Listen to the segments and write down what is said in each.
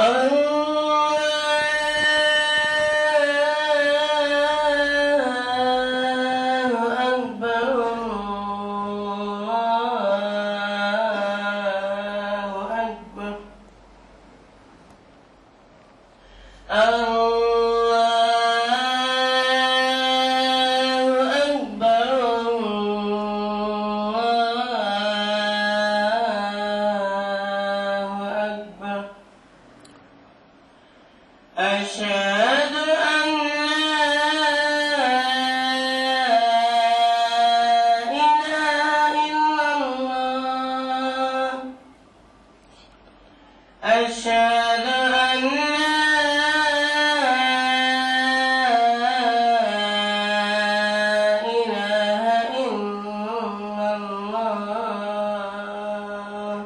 الله أكبر الله أكبر الله أكبر الله أكبر أشهد أن لا إله إلا الله أشهد أن لا إله إلا الله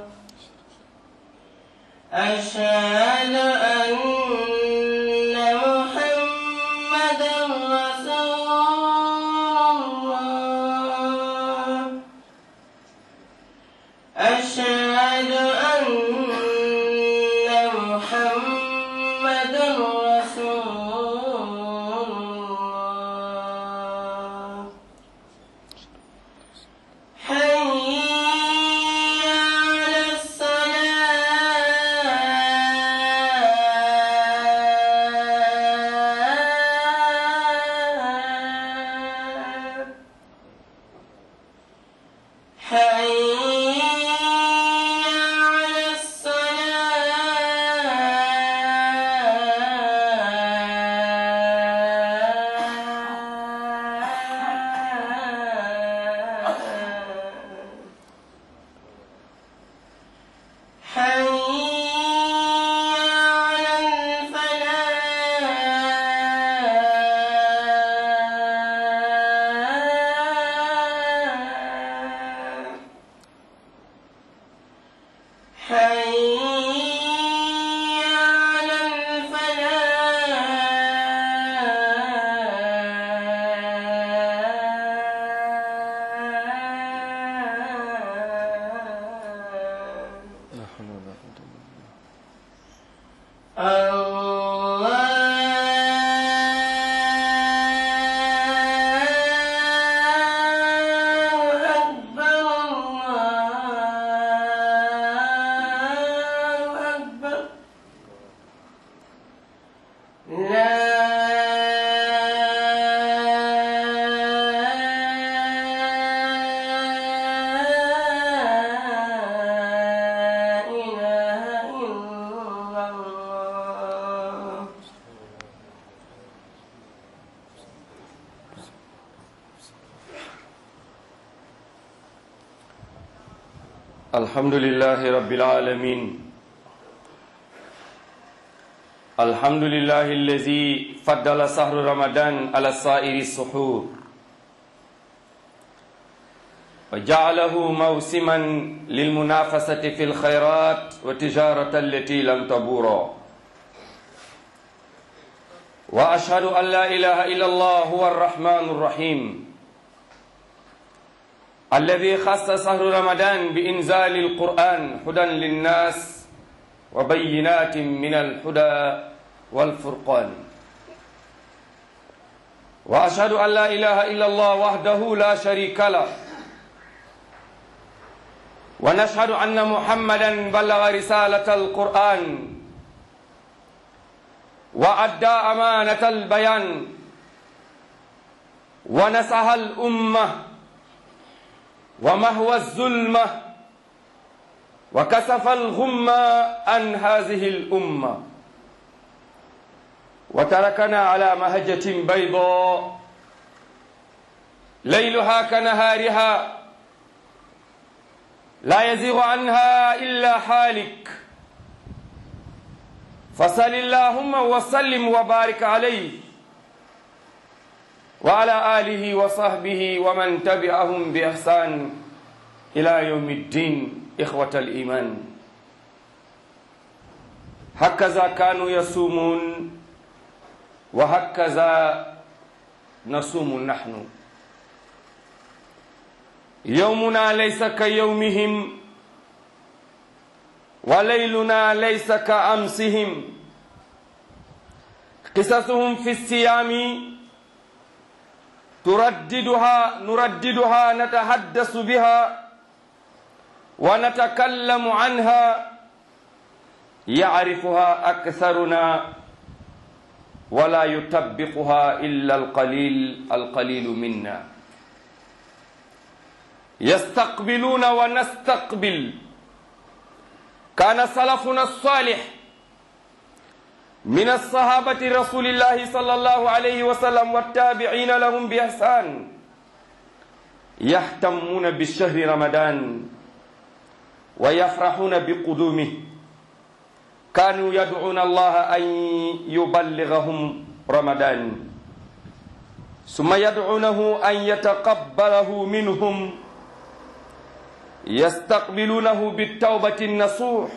أشهد أن محمدا رسول الله أشهد أن محمدا رسول الله حي على الصلاة حي على الصلاة حي على الفلاح حي على الفلاح لا حول ولا قوة إلا بالله الله أكبر الله أكبر لا إله إلا الله الحمد لله رب العالمين الحمد لله الذي فضل شهر رمضان على سائر السحور وجعله موسما للمنافسة في الخيرات والتجارة التي لم تبورا وأشهد أن لا إله إلا الله هو الرحمن الرحيم الذي خص شهر رمضان بإنزال القرآن هدى للناس وبينات من الهدى والفرقان وأشهد أن لا إله إلا الله وحده لا شريك له ونشهد أن محمدا بلغ رسالة القرآن وأدى أمانة البيان ونصح الأمة ومهوى الظلمة وكسف الغمة عن هذه الأمة وتركنا على مهجة بيضاء ليلها كنهارها لا يزيغ عنها إلا حالك فصل اللهم وسلم وبارك عليه وعلى آله وصحبه ومن تبعهم بإحسان إلى يوم الدين إخوة الإيمان هكذا كانوا يصومون وهكذا نصوم نحن يومنا ليس كيومهم wa layluna laysa ka amsihim qisasuhum fi siyaami turaddiduha nuraddiduha natahaddasu biha wa natakallamu anha yacrifuha aktharuna wala yutabbiquha illa alqalil alqalilu minna yastaqbiluna wa nastaqbil kana salafuna alsalih min alsahabati rasulillahi sallallahu alayhi wa sallam wattabi'ina lahum bi ihsan yahtammuna bishahri ramadan wa yafrahuna biqudumih كانوا يدعون الله أن يبلغهم رمضان ثم يدعونه أن يتقبله منهم يستقبلونه بالتوبة النصوح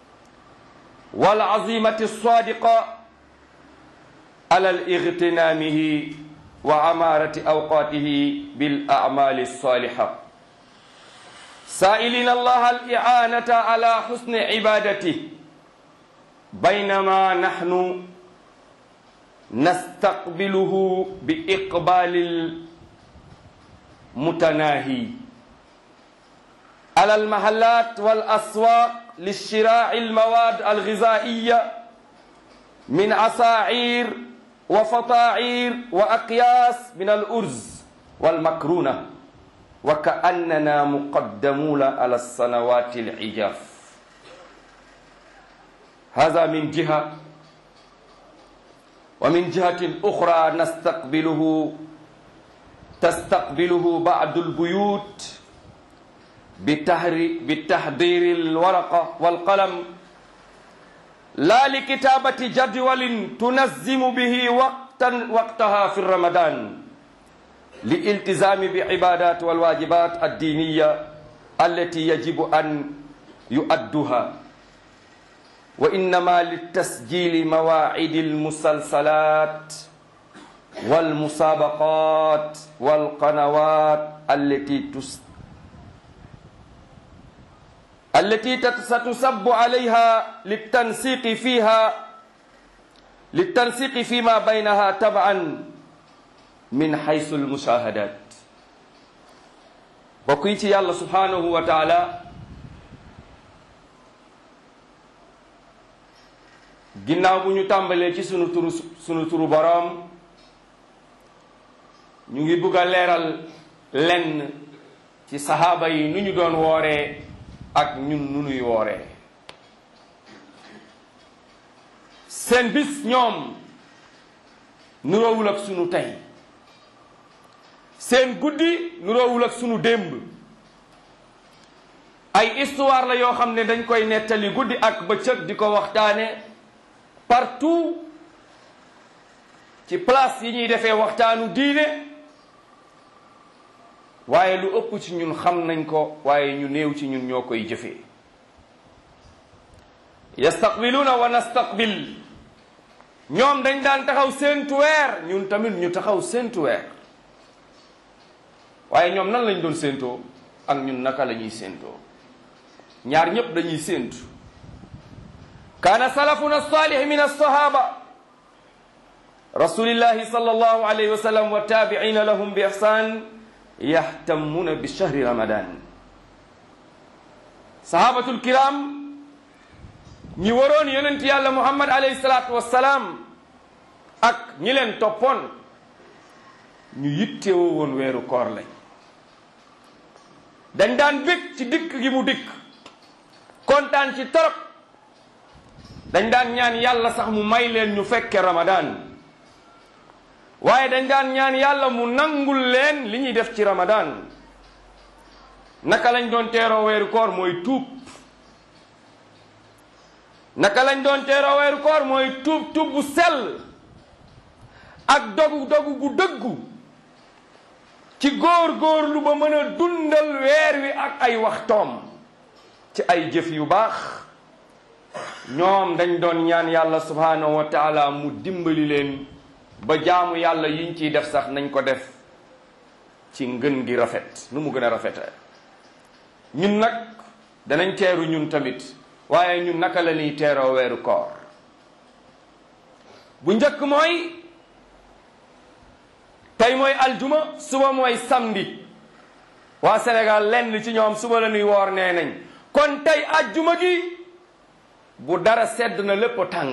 والعزيمة الصادقة على الاغتنامه وعمارة أوقاته بالأعمال الصالحة سائلين الله الإعانة على حسن عبادته بينما نحن نستقبله بإقبال المتناهي على المحلات والأسواق للشراء المواد الغذائية من عصاعير وفطاعير وأقياس من الأرز والمكرونة وكأننا مقدمون على السنوات العجاف هذا من جهة ومن جهة أخرى نستقبله تستقبله بعض البيوت بتحضير الورقة والقلم لا لكتابة جدول تنظم به وقتا وقتها في رمضان للالتزام بعبادات والواجبات الدينية التي يجب أن يؤدها وإنما للتسجيل مواعيد المسلسلات والمسابقات والقنوات التي تس التي ستسب عليها للتنسيق فيها للتنسيق فيما بينها تبعا من حيث المشاهدات بقيتي الله سبحانه وتعالى ginnaaw bu ñu tàmbalee ci sunu turu sunu turu boroom ñu ngi bugg a leeral lenn ci saxaaba yi nu ñu doon wooree ak ñun nu nuy wooree seen bis ñoom nuroowul ak sunu tey seen guddi nuroowul ak sunu démb ay histoire la yoo xam ne dañ koy nettali guddi ak bëccëg di ko waxtaane partout ci place yi ñuy defee waxtaanu diine waaye lu ëpp ci ñun xam nañ ko waaye ñu néew ci ñun ñoo koy jëfee yastaqbiluuna wa nastaqbil ñoom dañ daan taxaw séentu weer ñun tamit ñu taxaw séentu weer waaye ñoom nan lañ doon séentoo ak ñun naka la ñuy séentoo ñaar ñépp dañuy séentu kaana salafuna salih min alsahaba rasulillahi sallallahu alayhi wa sallam wa tabiina lahum bi ihsan yahtammuna bi shahri ramadan sahabatul kiram ñi waroon yonent yàlla muhammad alayhi salatu wassalaam ak ñi leen toppoon ñu yittewoo woon weeru koor lañ dañ daan bég ci dikk gi mu dikk kontaan ci torop dañ daan ñaan yàlla sax mu may leen ñu fekke ramadan waaye dañ daan ñaan yàlla mu nangul leen li ñuy def ci ramadan naka lañ doon teeroo weeru koor mooy tuub naka lañ doon teeroo weeru koor mooy tuub tuub bu sell ak dogu dogu gu dëggu ci góor góorlu ba mën a dundal weer wi ak ay waxtoom ci ay jëf yu baax ñoom dañ doon ñaan yàlla subhanahu wa taala mu dimbali leen ba jaamu yàlla yiñ ciy def sax nañ ko def ci ngën gi rafet nu mu gën a rafete ñun nag danañ teeru ñun tamit waaye ñun naka la ñuy teeroo weeru koor bu njëkk mooy tey mooy aljuma suba mooy samedi waa Sénégal lenn ci ñoom suba la ñuy woor nee nañ kon tey ajjuma gi bu dara sedd na lépp tàng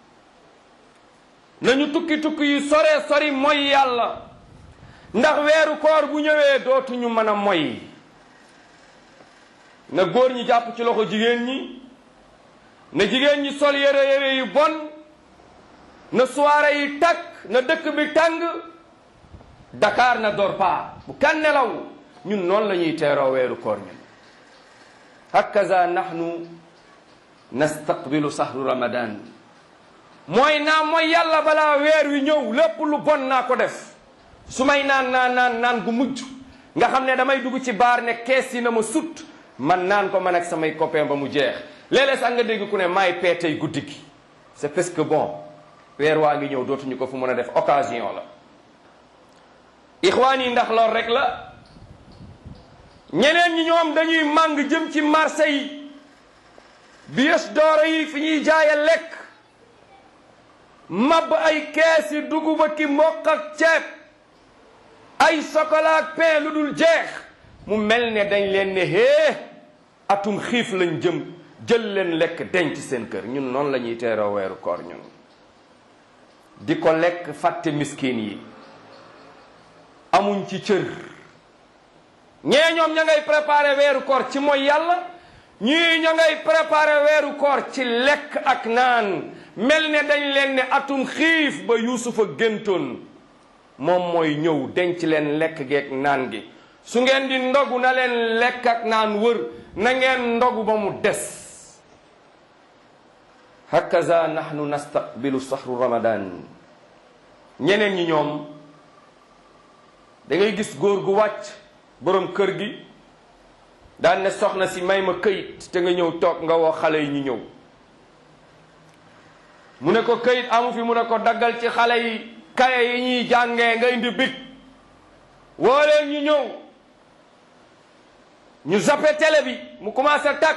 nañu tukki tukki yu sore sori mooy yàlla ndax weeru koor bu ñëwee dootuñu mën a moy na góor ñi jàpp ci loxo jigéen ñi na jigéen ñi sol yére yére yu bon na soirée yi takk na dëkk bi tàng Dakar na dor pa bu kan nelaw ñun noonu la ñuy teeroo weeru koor ñun hakaza nahnu nastaqbilu sahru ramadan mooy naa mooy yàlla balaa weer wi ñëw lépp lu bon naa ko def su may naan naan naan naan gu mujj nga xam ne damay dugg ci baar ne kees yi na ma sut man naan ko man ak samay copain ba mu jeex léeg-léeg sax nga dégg ku ne maay peetey guddi gi c'est parce que bon weer waa ngi ñëw dootuñu ko fu mën a def occasion la ixwaan yi ndax lool rek la ñeneen ñi ñoom dañuy màng jëm ci marché yi bies dooro yi fi ñuy jaaye lekk mab ay keesi dugub ak ki mboq ak ceeb ay chocolat ak pain lu dul jeex mu mel ne dañ leen ne hee atum xiif lañ jëm jël leen lekk denc seen kër ñun noonu la ñuy teeroo weeru koor ñun di ko lekk fàtte miskin yi amuñ ci cër ñee ñoom ña ngay préparé weeru koor ci mooy yàlla ñii ña ngay préparé weeru koor ci lekk ak naan mel ne dañ leen ne atum xiif ba yuusufa géntoon moom mooy ñëw denc leen lekk geek naan gi su ngeen di ndogu na leen lekk ak naan wër na ngeen ndogu ba mu des hakaza nahnu nastaqbilu sahru ramadan ñeneen ñi ñoom da ngay gis góor gu wàcc borom kër gi daan ne soxna si may ma këyit te nga ñëw toog nga woo xale yi ñu ñëw mu ne ko këyit amu fi mu ne ko daggal ci xale yi kaye yi ñuy jàngee nga indi big woo leen ñu ñëw ñu zappe télé bi mu commencé takk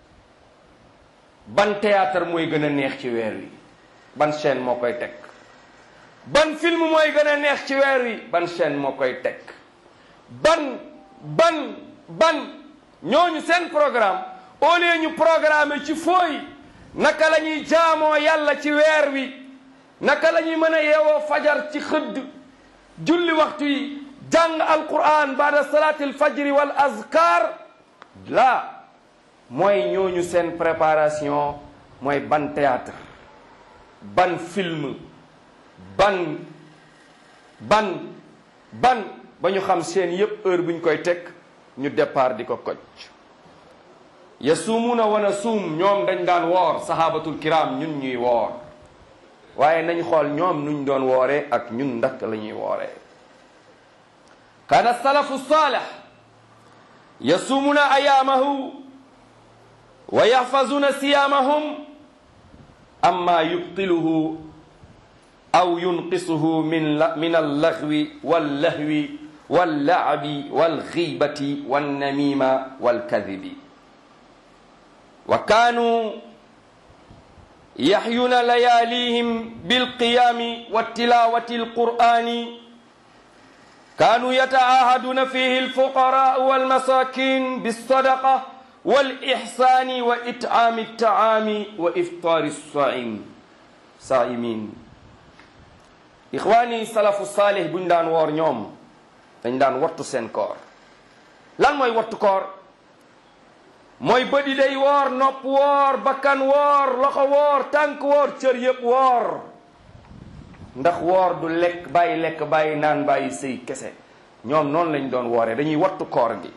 ban théâtre mooy gën a neex ci weer wi ban chaîne moo koy teg ban film mooy gën a neex ci weer wi ban chaîne moo koy teg ban ban ban ñooñu seen programme au lieu ñu programme ci fooy naka la ñuy jaamoo yàlla ci weer wi naka la ñuy mën a yeewoo fajar ci xëdd julli waxtu yi jàng alquran baada salaati alfajri wal azkar la mooy ñooñu seen préparation mooy ban théâtre ban film ban ban ban ba ñu xam seen yépp heure bu ñu koy teg ñu départ di ko koj yasuumuuna wa nasuum ñoom dañ daan woor sahabatul kiram ñun ñuy woor waaye nañ xool ñoom nuñ doon wooree ak ñun ndak la ñuy wooree kaana salafu saalih yasuumuuna ayaamahu wa yaxfazuuna siyaamahum amma yubtiluhu aw yunqisuhu min la min allaghwi wallahwi wallaabi walxiibati wannamima walkadibi wa kaanu yaxyuna layaalihim bilqiyaami wattilawati alqur'ani kaanu yataahaduna fihi alfuqaraau walmasakin bilsadaqa walixsani wa it'aami altaami wa iftaari alsaim saimin ixwaani salafu saalih buñ daan woor ñoom dañ daan wattu seen koor lan mooy wattu koor mooy bëdi day woor nopp woor bakkan woor loxo woor tànk woor cër yëpp woor ndax woor du lekk bàyyi lekk bàyyi naan bàyyi sëy kese ñoom noonu lañ doon wooree dañuy wattu koor gi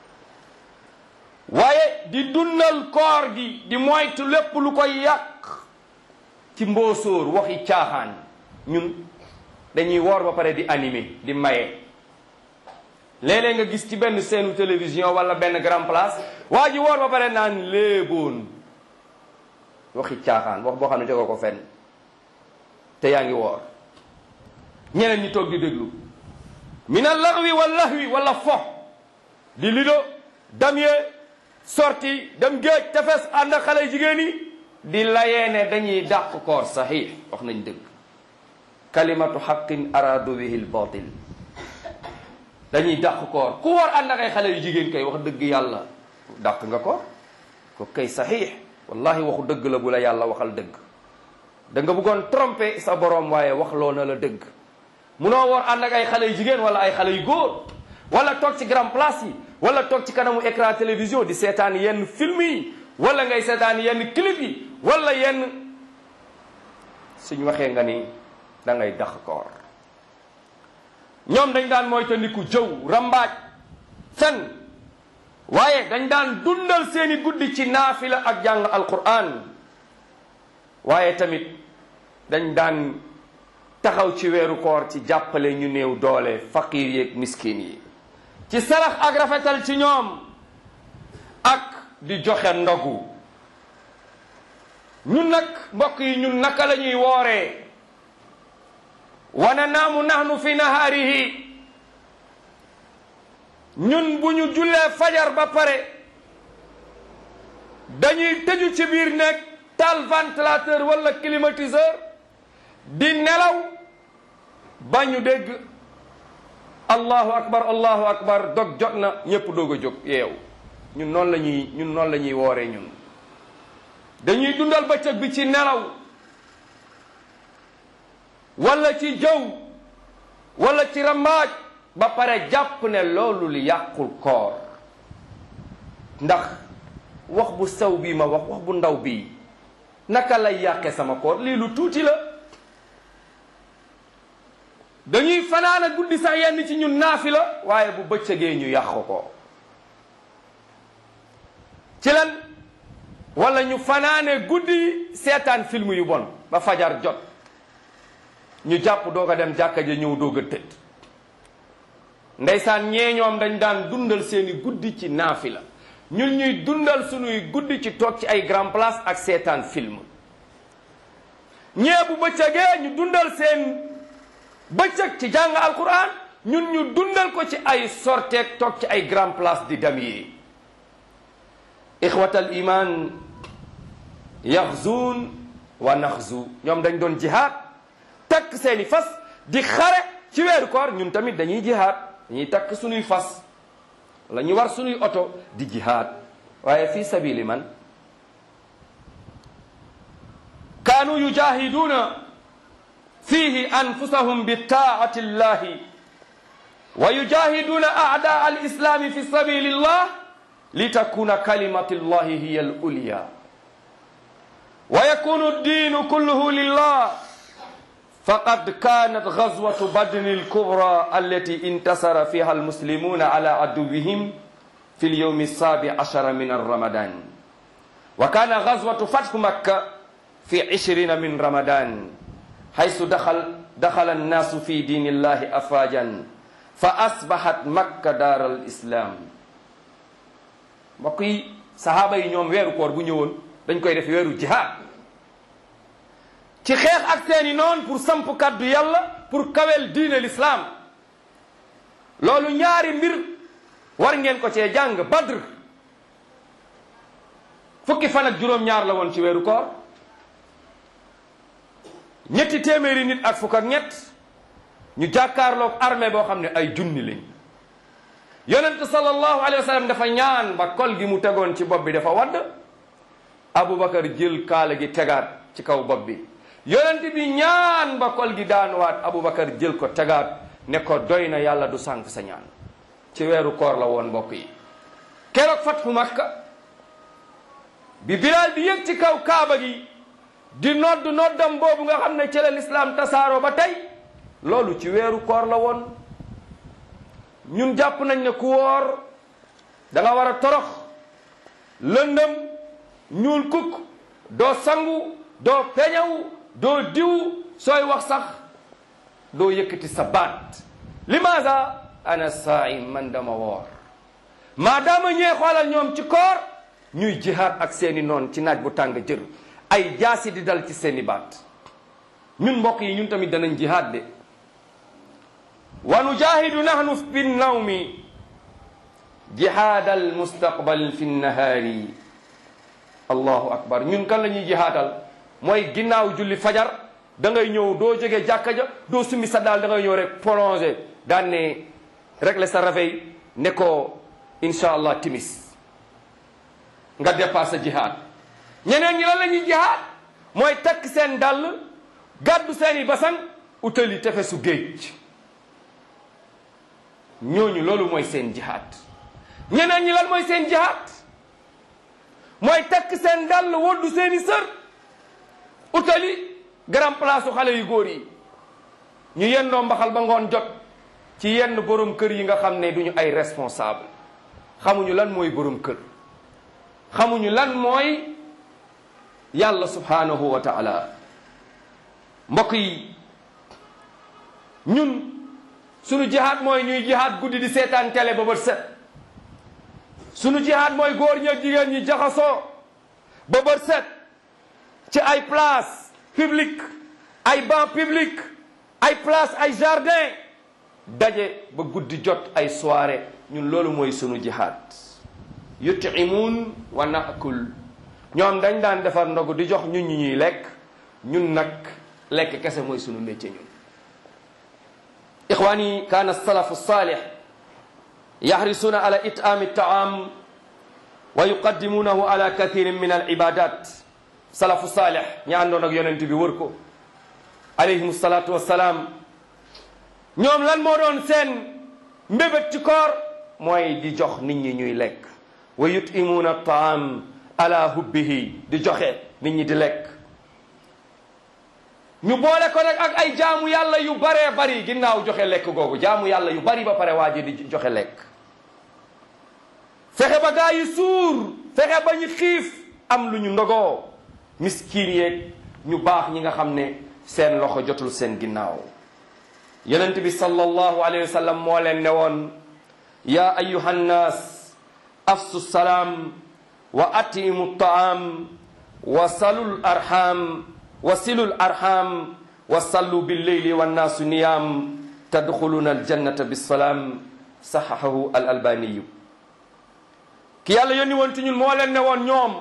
waaye di dundal koor gi di moytu lépp lu koy yàq ci mboosóor waxi caaxaan ñun dañuy woor ba pare di animé di maye léeg-léeg nga gis ci benn seenu télévision wala benn grand place waa ji woor ba pare naan léeboon waxi caaxaan wax boo xam ne tegoo ko fenn te yaa ngi woor ñeneen ñi toog di déglu min al laxwi wal lahwi wala fo di lido damye sorti dem géej tefes ànd ak xale jigéen yi di layee ne dañuy dàq koor saxiix wax nañ dëgg kalimatu xaqin aradu bihi l batil dañuy dàq koor ku war ànd ak ay xale yu jigéen kay wax dëgg yàlla dàq nga ko ko kay saxiix wallahi waxu dëgg la bu la yàlla waxal dëgg da nga bëggoon tromper sa borom waaye wax loo na la dëgg munoo war ànd ak ay xale yu jigéen wala ay xale yu góor wala toog ci grand place yi wala toog ci kanamu écran télévision di seetaan yenn film yi wala ngay seetaan yenn clip yi wala yenn suñ waxee nga ni da ngay dax koor ñoom dañ daan moytandiku jëw rambaaj fen waaye dañ daan dundal seeni guddi ci naafila ak jàng alquran waaye tamit dañ daan taxaw ci weeru koor ci jàppale ñu néew doole faqiir yeeg miskin yi ci sarax ak rafetal ci ñoom ak di joxe ndogu ñun nag mbokk yi ñun naka la ñuy wooree wana naamu nahnu fi nahaarihi ñun bu ñu jullee fajar ba pare dañuy tëju ci biir nekk taal ventilateur wala climatiseur di nelaw ba ñu dégg allahu akbar allahu akbar dog jot na ñépp doog a jóg yeew ñun noonu la ñuy ñun noonu la ñuy wooree ñun dañuy dundal bëccëg bi ci nelaw wala ci jëw wala ci rambaaj ba pare jàpp ne loolu li yàqul koor ndax wax bu sew bii ma wax wax bu ndaw bii naka lay yàqe sama koor lii lu tuuti la dañuy fanaana guddi sax yenn ci ñun naafi la waaye bu bëccëgee ñu yàq ko ci lan wala ñu fanaane guddi seetaan film yu bon ba fajar jot ñu jàpp doog a dem jàkka ja ñëw doog a tëdd ndeysaan ñee ñoom dañ daan dundal seeni guddi ci naafi la ñun ñuy dundal sunuy guddi ci toog ci ay grand place ak seetaan film ñee bu bëccëgee ñu dundal seen bëccëg ci jàng alquran ñun ñu dundal ko ci ay sorteeg toog ci ay grand place di dem yi ixwatal iman yaxzuun wa naxzu ñoom dañ doon jihaad takk seeni fas di xare ci weeru koor ñun tamit dañuy jihaad dañuy takk sunuy fas wala ñu war sunuy oto di jihaad waaye fi sabili man kaanu yujahiduuna fihi anfusahum bi taati llahi wa yujahiduuna aadaa alislami fi sabili llah litakuna kalimatu llahi hiya alulya wa yakunu ddinu kulluhu lillah faqad kanat gazwatu badrin alkubra allati intasara fiha almuslimuna ala aduwihim fi lyawmi alsabi ashara min alramadan wa kana gazwatu fathu makka fi ishrina min ramadan haythu dakhal dakhala annasu fi dini llahi afwajan fa asbahat makka daar alislam mbokk yi sahaaba yi ñoom weeru koor bu ñëwoon dañ koy def weeru jihaad ci xeex ak seeni noon pour samp kàddu yàlla pour kawel diine l'islam loolu ñaari mbir war ngeen ko cee jàng badr fukki fan ak juróom-ñaar la woon ci weeru koor ñetti téeméeri nit ak fukk ak ñett ñu jàkkaarloog armée boo xam ne ay junni lañ yonent sallallahu alayhi wa sallam dafa ñaan ba kol gi mu tegoon ci bopp bi dafa wadd Aboubacar jël kaala gi tegaat ci kaw bopp bi yonent bi ñaan ba kol gi daanuwaat Aboubacar jël ko tegaat ne ko doy na yàlla du sànk sa ñaan ci weeru koor la woon mbokk yi keroog fatfu Makka bi Bilaal di yëg ci kaw kaaba gi di nodd noddam boobu nga xam ne ci la lislaam tasaaroo ba tey loolu ci weeru koor la woon ñun jàpp nañ ne ku woor da nga war a torox lëndëm ñuul kukk doo sangu doo peñaw doo diw sooy wax sax doo yëkkati sa baat limaasa ana saim man dama woor maadaama ñee xoolal ñoom ci koor ñuy jihaad ak seeni noon ci naaj bu tàng jër ay jaasi di dal ci seeni baat ñun mbokk yi ñun tamit danañ jihaad de wa nujahidu nahnu bin nawmi jihaadal mustaqbal fi nahaari allahu akbar ñun kan la ñuy jihaadal mooy ginnaaw julli fajar da ngay ñëw doo jóge jàkka ja doo summi sa daal da ngay ñëw rek prolongé daan ne régler sa réveil ne ko incha allah timis nga dépassé jihaad ñeneen ñi lan la ñuy jihaad mooy takk seen dàll gàddu seeni basan utali tefesu géej ñooñu loolu mooy seen jihaad ñeneen ñi lan mooy seen jihaad mooy takk seen dàll woddu seeni sër utali grand place su xale yu góor yi ñu yendoo mbaxal ba ngoon jot ci yenn borom kër yi nga xam ne duñu ay responsable xamuñu lan mooy borom kër xamuñu lan mooy yàlla subhanahu wa taala mbokk yi ñun sunu jihaad mooy ñuy jihaad guddi di seetaan télé ba bët set sunu jihaad mooy góor ñi ak jigéen ñi jaxasoo ba bët set ci ay place publique ay banc public ay place ay jardin daje ba guddi jot ay soirée ñun loolu mooy sunu jihaad yutimuun wa naakul ñoom dañ daan defar ndogu di jox ñun ñi ñuy lekk ñun nag lekk kese mooy sunu métier ñun ixwaani kaana salafu salih yaxrisuuna ala itaami taam wa yuqaddimuunahu ala kathirin min al ibadat salafu salih ñi àndoon ak yonent bi wër ko alayhim salaatu wassalaam ñoom lan moo doon seen mbébét ci koor mooy di jox nit ñi ñuy lekk wa yutimuuna taam ala hubbihi di joxe nit ñi di lekk ñu boole ko nag ak ay jaamu yàlla yu baree bari ginnaaw joxe lekk googu jaamu yàlla yu bari ba pare waa ji di joxe lekk fexe ba gaa yi suur fexe ba ñu xiif am lu ñu ndogoo miskiin yeeg ñu baax ñi nga xam ne seen loxo jotul seen ginnaaw yonent bi sallallahu alayhi wa sallam moo leen ne woon yaa ayuha nnaas afsu salaam wa atimu taam wa salul arham wa silul arham wa sallu billeyli wannaasu niyaam tadxuluna aljannata bisalaam saxahahu al albaniyu ki yàlla yónni woon ci ñun moo leen ne woon ñoom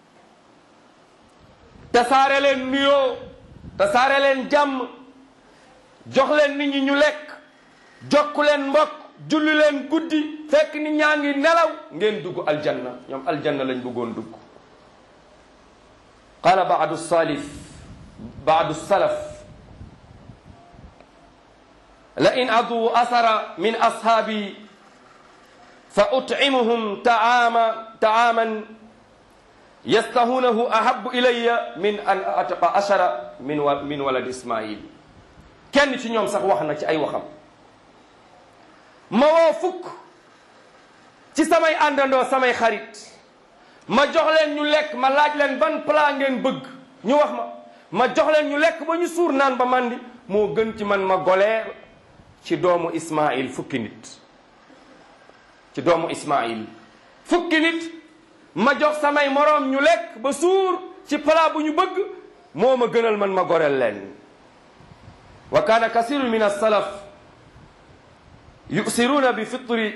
tasaare leen nuyoo tasaare leen jàmm jox leen nit ñi ñu lekk jokku leen mbokk julli leen guddi fekk nit ñaa ngi nelaw ngeen dugg aljanna ñoom aljanna lañ bëggoon dugg qala baadu salif baadu salaf la in adu asara min ashaabi fa utcimuhum taama taaman yastahunahu ahabu ilaya min an atqa ashara min wa min walad ismail kenn ci ñoom sax wax na ci ay waxam ma woo fukk ci samay àndandoo samay xarit ma jox leen ñu lekk ma laaj leen ban plat ngeen bëgg ñu wax ma ma jox leen ñu lekk ba ñu suur naan ba mandi moo gën ci man ma goleer ci doomu Ismaïl fukki nit ci doomu Ismaïl fukki nit ma jox samay moroom ñu lekk ba suur ci plat bu ñu bëgg moo ma gënal man ma goreel leen wa kaana kasirun min as-salaf yuksiruuna bi fitri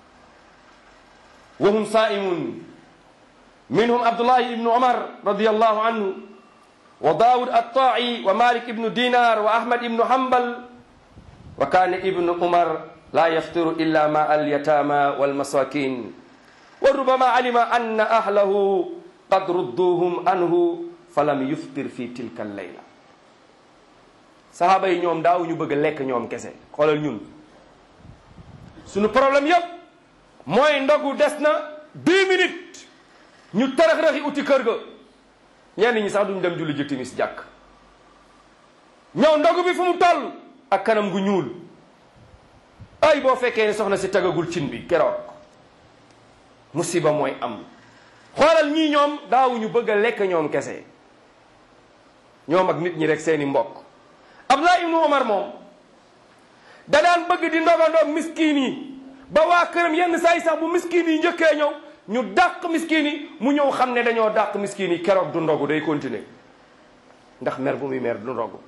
wa hum saa'imun minhum abdullahi ibnu omar radiallahu anhu wa daawud attaa'i wa malik ibnu dinar wa ahmad ibnu hambal wa kaana ibnu umar la yaftiru illa ma alyatama walmasakin wa rubama alima anna ahlahu qad rudduhum anhu falam yuftir fi tilka allayla sahaaba yi ñoom daaw ñu bëgg lekk ñoom kese xoolal ñun suñu problème yépp mooy ndogu des na dix minutes ñu tarax-raxi uti kër ga ñenn ñi sax duñ dem julli ji timis jàkk ñëw ndogu bi fu mu toll ak kanam gu ñuul ay boo fekkee ne soxna si tagagul cin bi keroog musiba mooy am xoolal ñii ñoom daawuñu bëgg a lekk ñoom kese ñoom ak nit ñi rek seeni mbokk Abdullah ibnu Omar moom da daan bëgg di ndogandoog miskiin yi ba waa këram yenn saa yi sax bu miskiin yi njëkkee ñëw ñu dàq miskiin yi mu ñëw xam ne dañoo dàq miskiin yi keroog du ndogu day continuer ndax mer bu muy mer du ndogu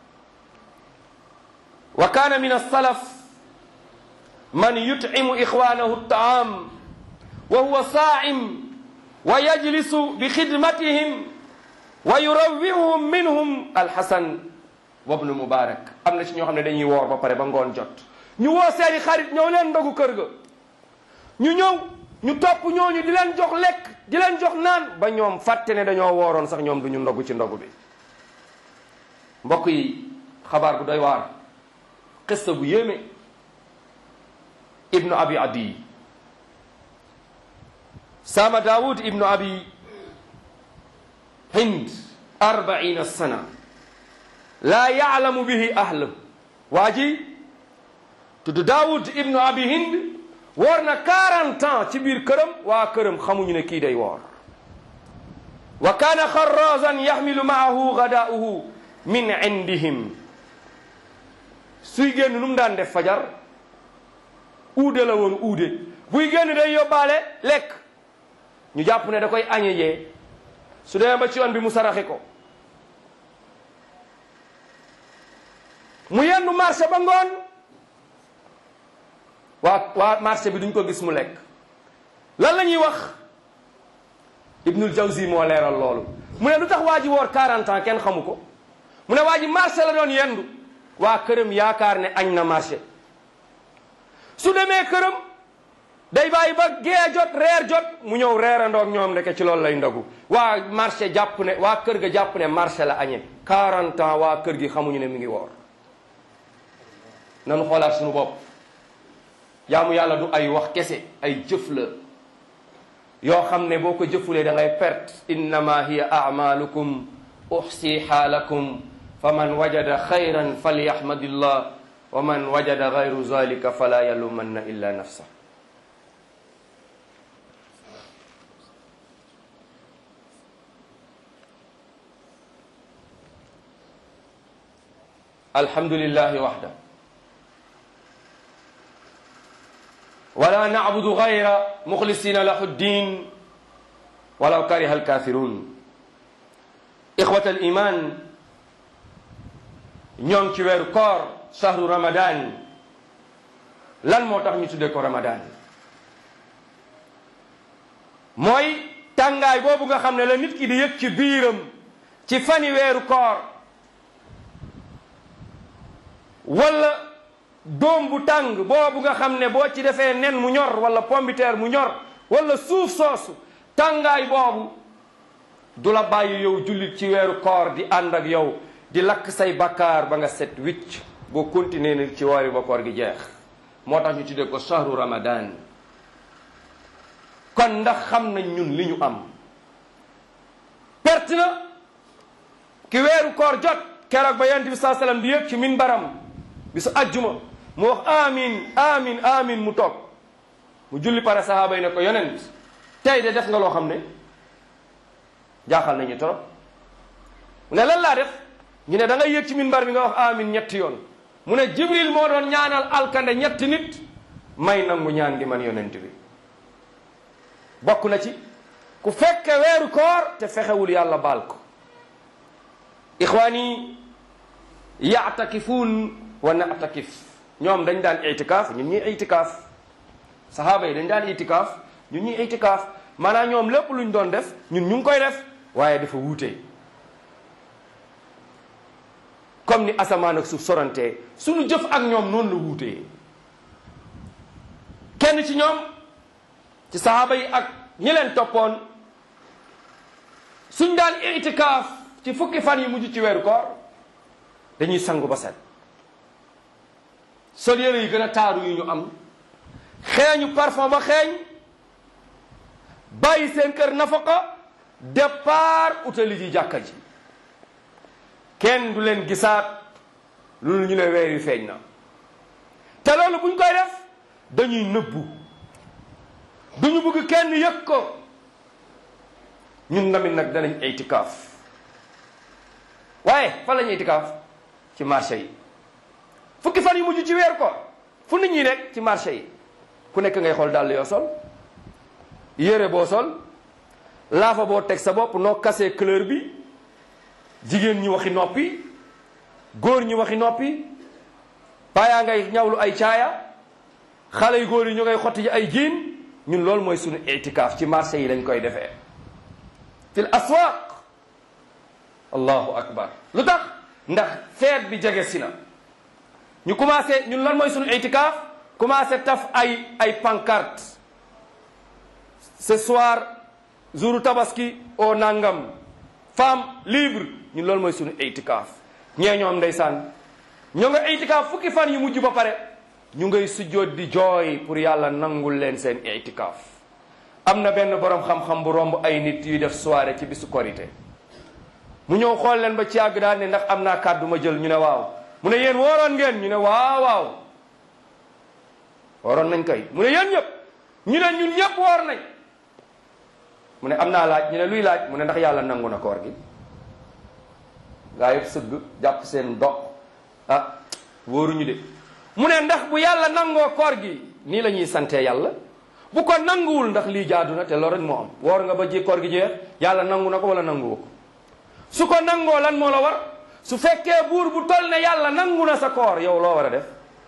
wa kaana min alsalaf man yutcimu ixwaanahu taam wa huwa saa'im wa yajlisu bi xidmatihim wa yurawwihuhum minhum alxasan wa bnu mubarak am na ci ñoo xam ne dañuy woor ba pare ba ngoon jot ñu woo seeni xarit ñëw leen ndogu kër ga ñu ñëw ñu topp ñooñu di leen jox lekk di leen jox naan ba ñoom fàtte ne dañoo wooroon sax ñoom du ñu ndogu ci ndogu bi mbokk yi xabaar bu doy waar xista bu yéeme ibnu abi adi sama daawud ibnu abi hind arbaina sana laa yaalamu bihi ahlu waa ji tudd daawud ibnu abi hind woor na 40 ans ci biir këram waa këram xamuñu ne kii day woor wa kaana xarrazan yaxmilu maahu gadaauhu min indihim suy génn nu mu daan def fajar uude la woon uude buy génn day yóbbaale lekk ñu jàpp ne da koy añe jee su demee ba ci yoon bi mu saraxe ko mu yendu marché ba ngoon waa waa marché bi duñ ko gis mu lekk lan la ñuy wax Ibnul Jawzi moo leeral loolu mu ne lu tax waa ji woor 40 ans kenn xamu ko mu ne waa ji marché la doon yendu waa këram yaakaar ne añ na marché su demee këram day bàyyi ba gee jot reer jot mu ñëw reerandoog ñoom ndeke ci loolu lay ndogu waa marché jàpp ne waa kër ga jàpp ne marché la añee 40 ans waa kër gi xamuñu ne mi ngi woor nanu xoolaat suñu bopp jaamu yàlla du ay wax kese ay jëf la yoo xam ne boo ko jëfulee da ngay perte innama hiya amalukum uxsiha lakum fa man wajada xayran falyahmadillah wa man wajada gayru zalika fala yalumanna illa nafsa alhamdulillahi waxda wala nacbudu gayra muxlisina lahu ddin walaw kariha alkafirun ixwata aliman ñoo ngi ci weeru koor shahru ramadan lan moo tax ñu tuddee ko ramadan mooy tàngaay boobu nga xam ne la nit ki di yëg ci biiram ci fani weeru koor wala doom bu tàng boobu nga xam ne boo ci defee nen mu ñor wala pombiteer mu ñor wala suuf soosu tàngaay boobu du la bàyyi yow jullit ci weeru koor di ànd ak yow di lakk say bakkaar ba nga set wicc boo continuer ni ci woori ba koor gi jeex moo tax ñu tuddee ko shahru ramadan kon ndax xam nañ ñun li ñu am perte na ki weeru koor jot keroog ba yonent bi saa sallam di yëg ci minbaram bisu ajjuma mu wax amin amin amin mu toog mu julli pare sahaaba yi ne ko yonent tey de def nga loo xam ne jaaxal nañu trop mu ne lan laa def ñu ne da ngay yëg ci minbar bi nga wax amin ñetti yoon mu ne jibril moo doon ñaanal alkande ñetti nit may nangu ñaan gi man yonent bi bokk na ci ku fekke weeru koor te fexewul yàlla baal ko ixwaani yaatakifuun wa natakif ñoom dañ daan itikaaf ñun ñuy itikaaf sahaaba yi dañ daan itikaaf ñun ñuy itikaaf maanaam ñoom lépp luñ doon def ñun ñu ngi koy def waaye dafa wuute comme ni asamaan ak suuf sorantee suñu jëf ak ñoom noonu la wuutee kenn ci ñoom ci sahaaba yi ak ñi leen toppoon suñ daan itikaaf ci fukki fan yi mujj ci weeru koor dañuy sangu ba set sol yére yi gën a taaru yu ñu am xeeñu parfum ba xeeñ bàyyi seen kër nafaqa départ utali ji jàkka ji kenn du leen gisaat loolu ñu ne weer yu feeñ na te loolu buñ koy def dañuy nëbbu duñu bëgg kenn yëg ko ñun tamit nag danañ itikaaf waaye fan lañu itikaaf ci marché yi fukki fan yu mujj ci weer ko fu nit ñi nekk ci marché yi ku nekk ngay xool dàll yoo sol yére boo sol laafa boo teg sa bopp noo kasee couleur bi jigéen ñi waxi noppi góor ñi waxi noppi paayaa ngay ñawlu ay caaya xale yu góor yi ñu ngay xotti ji ay jiin ñun loolu mooy suñu itikaaf ci marché yi lañ koy defee fil aswaq allahu akbar lu tax ndax feet bi jege si na ñu commencé ñun lan mooy suñu itikaaf commencé taf ay ay pancarte ce soir jour tabaski au nangam femme libre ñun loolu mooy suñu itikaaf ñee ñoom ndeysaan ñoo nga itikaaf fukki fan yu mujj ba pare ñu ngay sujjoot di jooy pour yàlla nangul leen seen itikaaf am na benn borom xam-xam bu romb ay nit yuy def soirée ci bisu korité mu ñëw xool leen ba ci yàgg daal ne ndax am naa kàddu ma jël ñu ne waaw mu ne yéen wooroon ngeen ñu ne waaw waaw wooroon nañ koy mu ne yéen ñëpp ñu ne ñun ñëpp woor nañ mu ne am naa laaj ñu ne luy laaj mu ne ndax yàlla nangu na koor gi gaa yëpp sëgg jàpp seen dox ah wóoruñu de mu ne ndax bu yàlla nangoo koor gi nii la ñuy santee yàlla bu ko nanguwul ndax lii jaadu na te loolu rek moo am woor nga ba ji koor gi jeex yàlla nangu na ko wala nanguwu ko su ko nangoo lan moo la war su fekkee buur bu tol ne yàlla nangu na sa koor yow loo war a def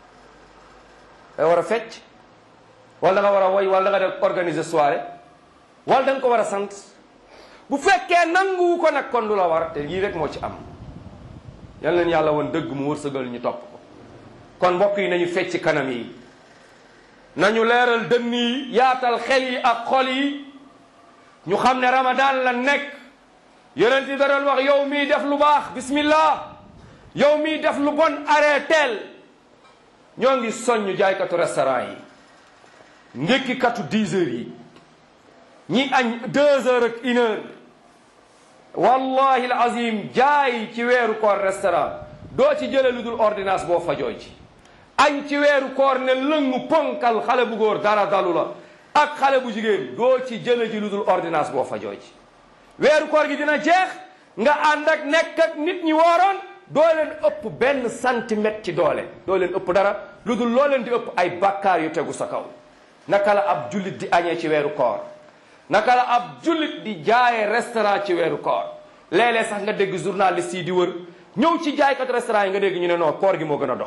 da war a fecc wala da nga war a woy wala da nga def organiser soirée wala da nga ko war a sant bu fekkee nanguwu ko nag kon lu la war te lii rek moo ci am yal leen yàlla woon dëgg mu wërsëgal ñu topp ko kon mbokk yi nañu fecc kanam yi nañu leeral dënn yi yaatal xel yi ak xol yi ñu xam ne ramadan la nekk yonent yi da doon wax yow mii def lu baax bismillah yow mii def lu bon arrêteel ñoo ngi soññ jaaykatu restaurant yi ndékkikatu 10 heures yi ñi añ 2 heures ak une heure wallahi alazim jaay ci weeru koor restaurant doo ci jële lu dul ordonnance boo fajoo ci añ ci weeru koor ne lëngu ponkal xale bu góor dara dalu la ak xale bu jigéen doo ci jële ji lu dul ordonnance boo fajoo ci weeru koor gi dina jeex nga ànd ak nekk ak nit ñi wooroon doo leen ëpp benn centimètre ci doole doo leen ëpp dara lu dul loo leen di ëpp ay bakkaar yu tegu sa kaw naka la ab jullit di añee ci weeru koor naka la ab jullit di jaaye restaurant ci weeru koor léeg-léeg sax nga dégg journaliste yi di wër ñëw ci jaaykat restaurant yi nga dégg ñu ne non koor gi moo gën a dox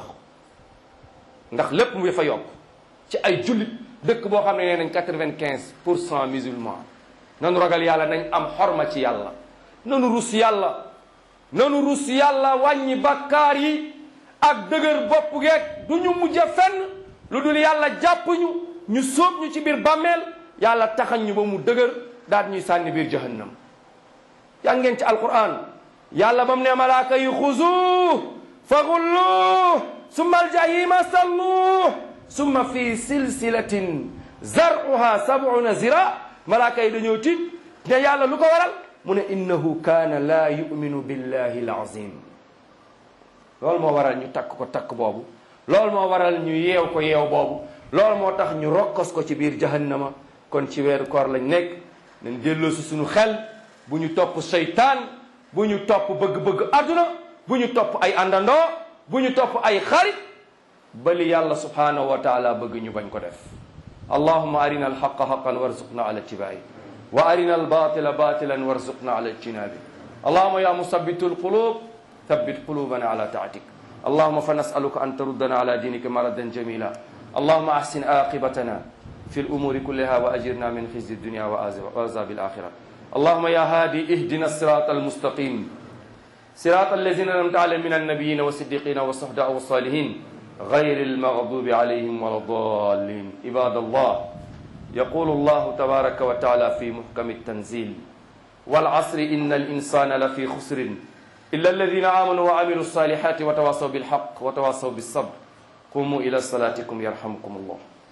ndax lépp mu fa yokk ci ay jullit dëkk boo xam ne nee nañ quatre-vingt-quinze pour cent musulman nanu ragal yàlla nañ am xorma ci yàlla nanu rus yàlla nanu rus yàlla wàññi bakkaar yi ak dëgër bopp geeg du ñu mujj fenn lu dul yàlla jàpp ñu ñu sóob ñu ci biir bàmmeel yàlla taxañ ñu ba mu dëgër daal ñuy sànni biir jahannam yaa ngeen ci alquran yàlla ba mu ne malaaka yi xuzu fa gullu summa aljahima sallu summa fi silsilatin zaruha sabuna zira malaaka yi dañoo tiit ne yàlla lu ko waral mu ne innahu kaana laa yuminu billahi alazim loolu moo waral ñu takk ko takk boobu loolu moo waral ñu yeew ko yeew boobu loolu moo tax ñu rokkos ko ci biir jahannama kon ci weeru koor lañ nekk nañ delloosi suñu xel bu ñu topp seytaan bu ñu topp bëgg-bëgg àdduna bu ñu topp ay àndandoo bu ñu topp ay xarit bali yàlla subhanahu wa taala bëgg ñu bañ ko def allahuma arina alxaqa xaqan warzuqna ala ittibaai wa arina albatila batilan warzuqna ala ijtinabi allahuma ya musabitu alqulub thabbit qulubana ala taatik اللهم فنسألك أن تردنا على دينك مردا جميلا اللهم أحسن عاقبتنا في الأمور كلها وأجرنا من خزي الدنيا وعذاب الآخرة اللهم يا هادي اهدنا الصراط المستقيم صراط الذين أنعمت عليهم من النبيين والصديقين والصحداء والصالحين غير المغضوب عليهم ولا الضالين عباد الله يقول الله تبارك وتعالى في محكم التنزيل والعصر إن الإنسان لفي خسر إلا الذين آمنوا وعملوا الصالحات وتواصوا بالحق وتواصوا بالصبر قوموا إلى صلاتكم يرحمكم الله